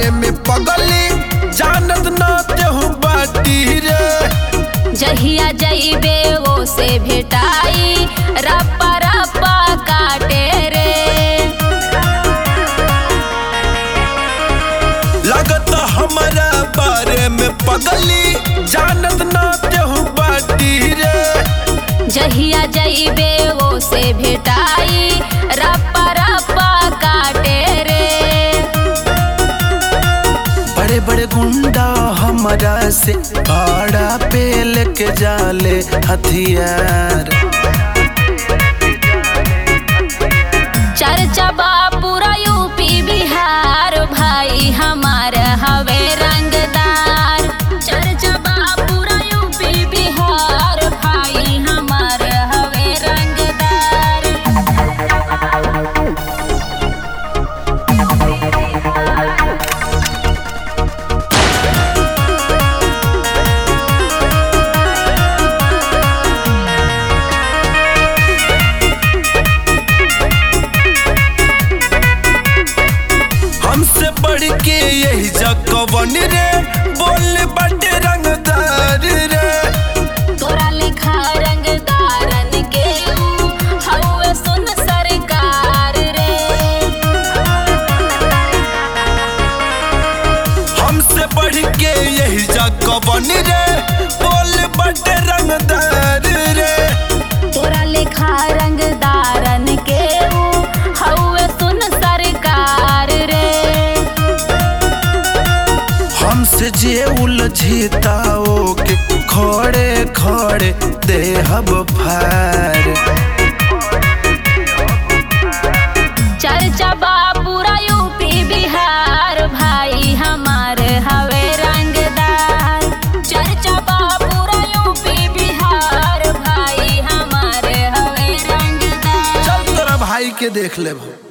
बारे में पगली जानत ना तेहू बाटी रे जहिया जइबे वो से भेटाई रप्पा रप्पा काटे रे लगत हमारा बारे में पगली जानत ना तेहू बाटी रे जहिया जइबे वो से भेटाई रप्पा रप्पा काटे रे बड़े बड़े गुंडा हमारा से भाड़ा पे लेके जाले हथियार चर्चा बा पूरा यूपी बिहार भाई हमार हवे रंगदार चर्चा बा पूरा यूपी बिहार भाई हमार हवे रंगदार हमसे बढ़ के यही जगवन रे बोल बड़े रंगदार रे तोरा लिखा रंगदारन के ऊ हउवे सुन सरकार रे हमसे बढ़ के यही जगवन रे बोल बड़े रंगदार रे तोरा लिखा रंगदारन के ऊ हउवे सुन सरकार रे हमसे जे उलझिताओ के खड़े खड़े देहब फार चर्चा बा पूरा यूपी बिहार भाई हमार हवे रंगदार चर्चा बा पूरा यूपी बिहार भाई हमार हवे रंगदार चल तोरा भाई के देख लेब